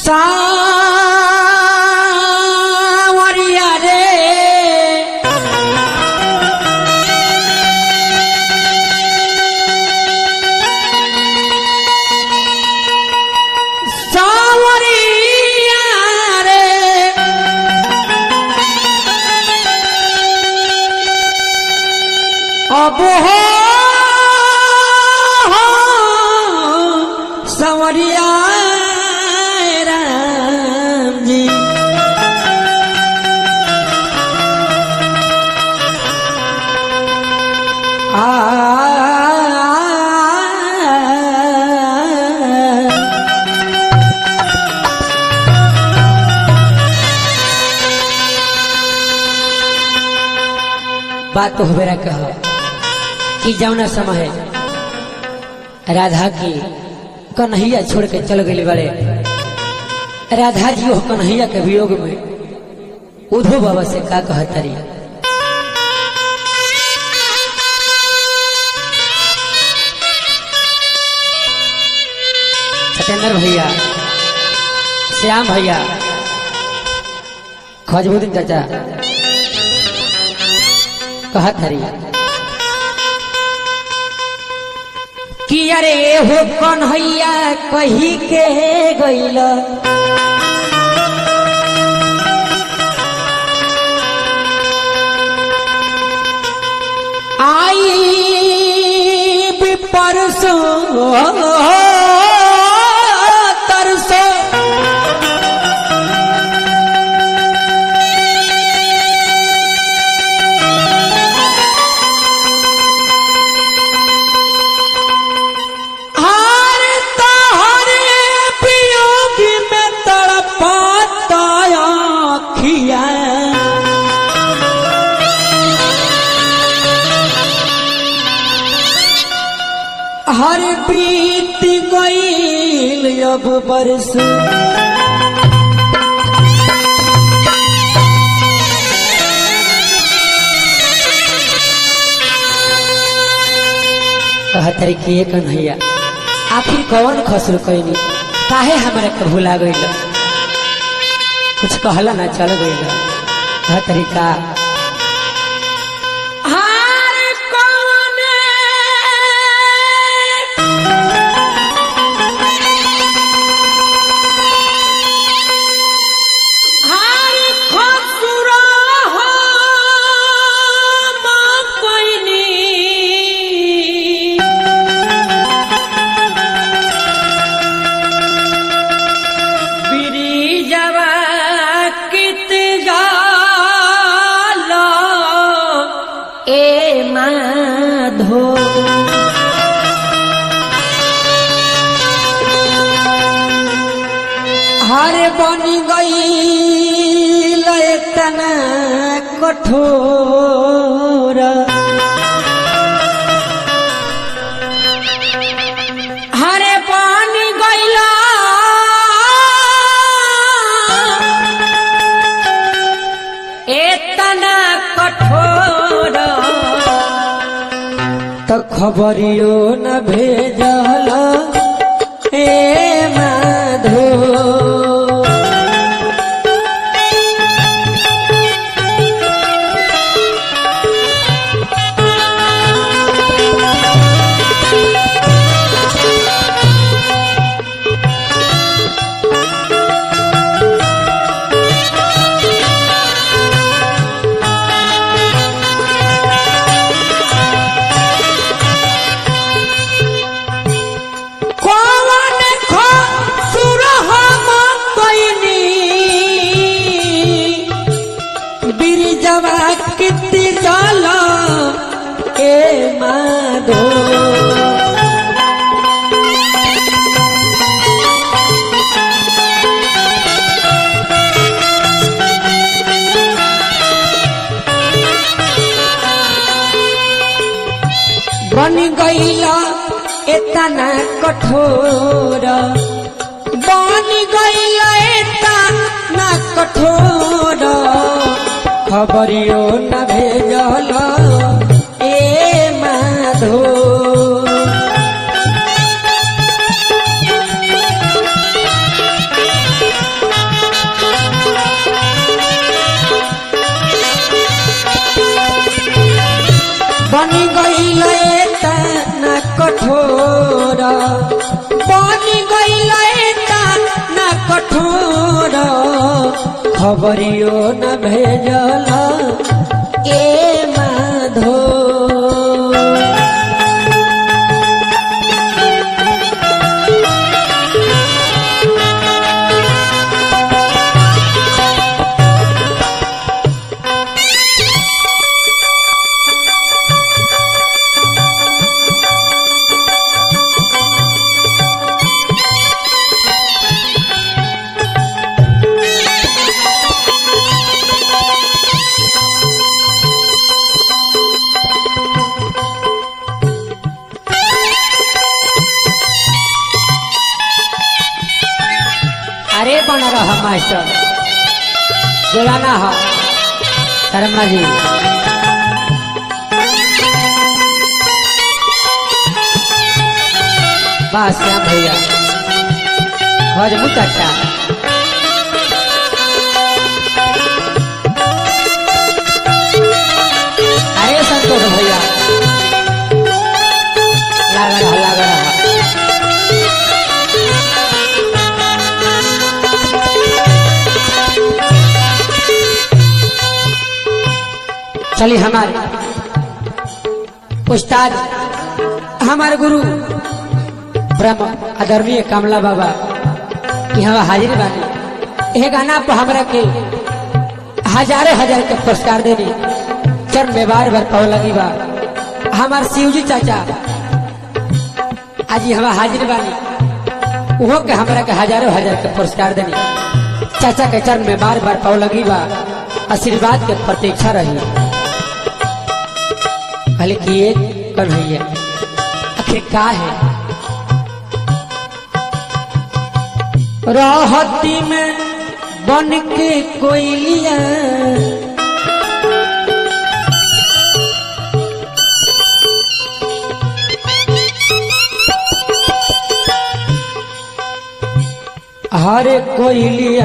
सावरिया रे सावरिया रे अब हो संवरिया राम जी आ बात तो हमेरा कह कि जौना समय राधा की कन्हैया छोड़ के चल गई बड़े राधा जी हो कन्हैया के वियोग में उधो बाबा से का कहतरी सत्येंद्र भैया श्याम भैया खजबुद्दीन चाचा कहत हरी कि अरे हो कन्हैया कही के गईल आई भी परसों तरसों हर तहरे वियोग में तड़पाता आँखिया हर प्रीत गईल अब बरस कहतरी कि ये कन्हैया आखिर कौन खसर कैनी काहे हमारे के भुला गईल कुछ कहला ना चल गईल कहतरी का हार कौने हार खसुरा हम कैनी बिरिजवा कित जाला ए माधो हर बन गई तना कठोर हरे पानी गैला एतना कठोर तो खबरियो न भेजल ए माधो कौन खसुर हम कैनी बिरजवा किति जल ए माधो बन गईला एतना कठोर बन गईला एतना कठोर खबरियो न भेजल ए माधो खबरियो न भेजल ए माधो अरे बन रहा मास्टर जोड़ाना हो शर्मा जी बस श्याम भैया हजमू चाचा अरे संतोष भैया लागा रहा लागा रहा चलिए हमारे उस्ताद हमारे गुरु ब्रह्म आदरणीय कमला बाबा की हम हाजिर बानी यह गाना पर हमरा के हजारों हजार के पुरस्कार देनी चरण में बार बार पाव लगी बा हमार शिवजी चाचा आज हम हाजिर बानी वो के हमरा के हजारों हजार के पुरस्कार देनी चाचा के चरण में बार बार पाव लगी बा आशीर्वाद के प्रतीक्षा रही भले किए कन्हैया आखिर का है राहती में बन के कोयलिया हर कोयलिया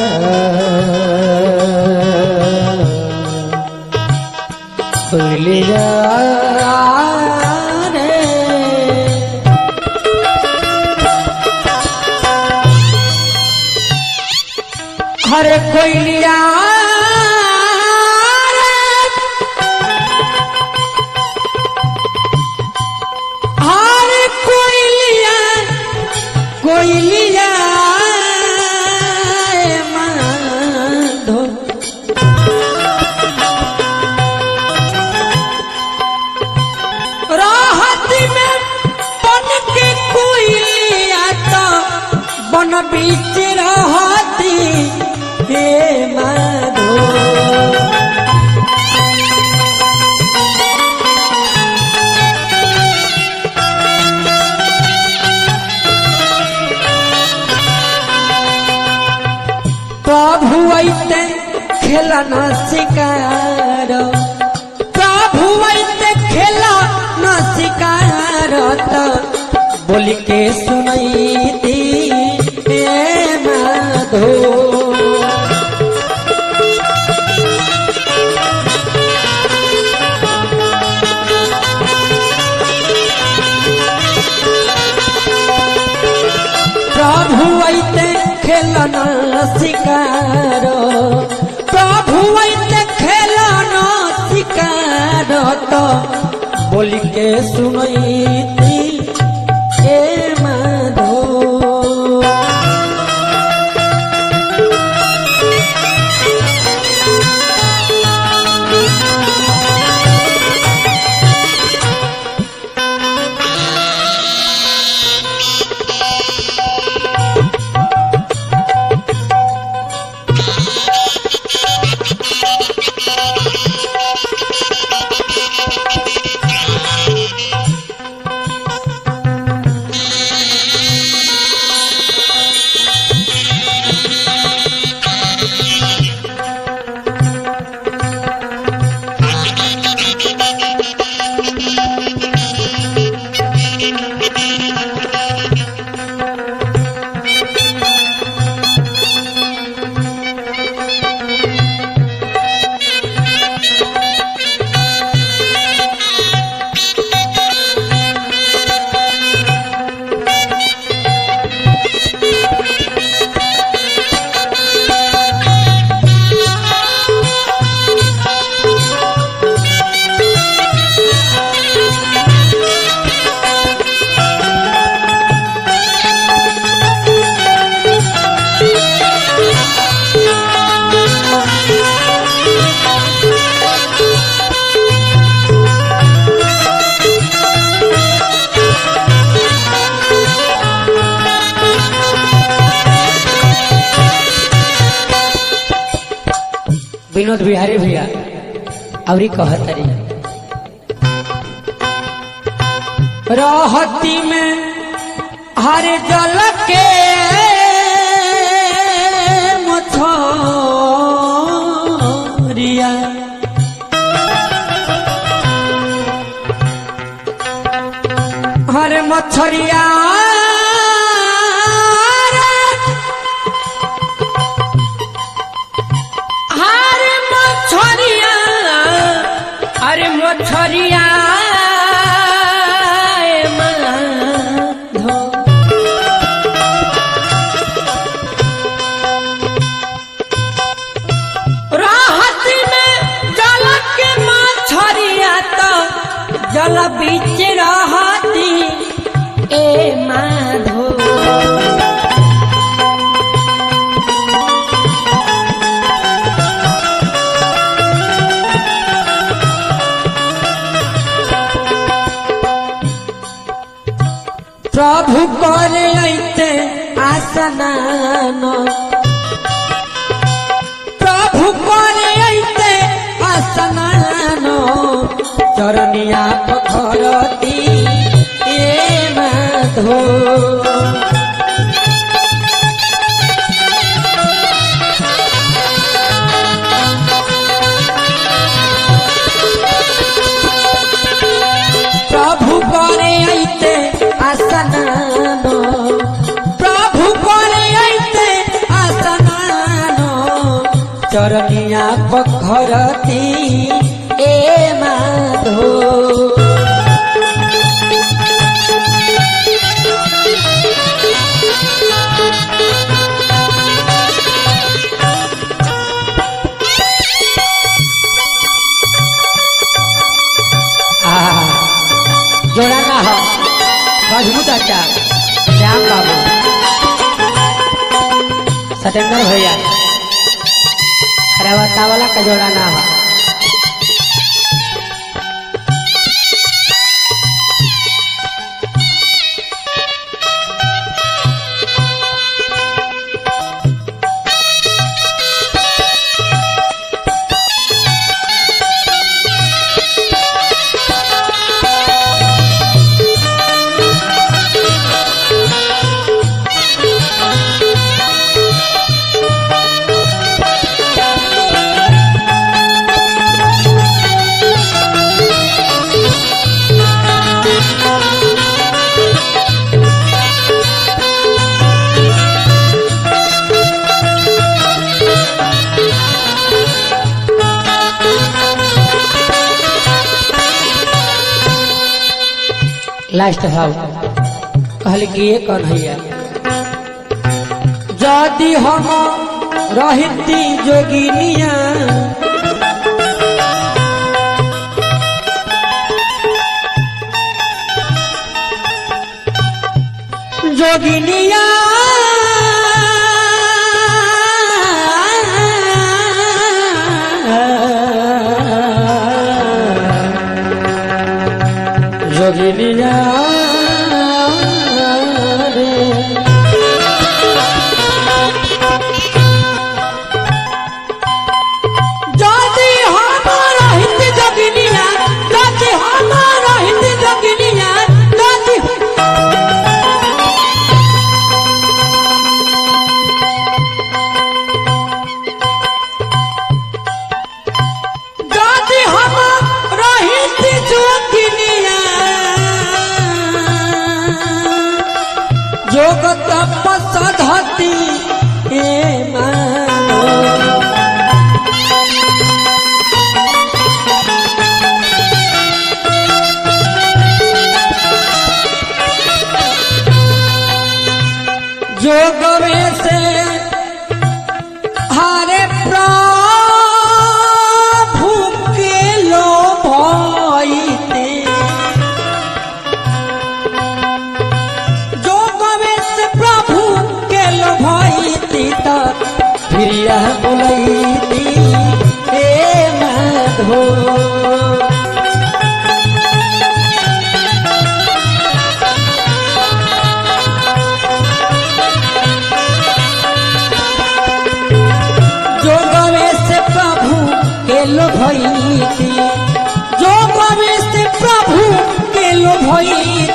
कोयलिया रे हर कोयलिया हर कोयलिया कोयलिया माधो राहत में बन के कोयलिया तो बन बीच रहती हे माधो प्रभु ऐते खेलन शिकार प्रभु ऐते खेला न शिकार त बोल के सुनैती हे माधो प्रभु ऐते खेलन शिकार प्रभु ऐते खेलन शिकार तो बोल के सुनैती ए माधो विनोद बिहारी भैया अवरी कहतरी रहती में हर जल के मछरिया हर मछरिया हरे मछरिया अरे मछरिया ए माधो। राहत में जल के मछरिया तो जल बीच रहती ए माधो प्रभु करे ऐते आसनान प्रभु करे ऐते आसनान चरनिया पखरती ए माधो प्रभु करे ऐते आसनान प्रभु करे ऐते आसनान चरनिया पखरती ए माधो आहा, जोड़ा ना हो मजबूत अच्छा श्याम बाबू सत्येंद्र भैया रेवता वाला का जोड़ा ना हो लास्ट भाव कहल कि ये कौन हैया यदि हम रहती जोगिनिया जोगिनिया जोगिनिया रे যদি আমার হিন্দি জগিনিয়া যদি আমার হিন্দি জগিনিয়া যদি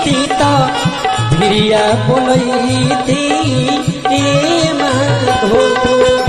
थी तो भिरिया बोलती ए माधो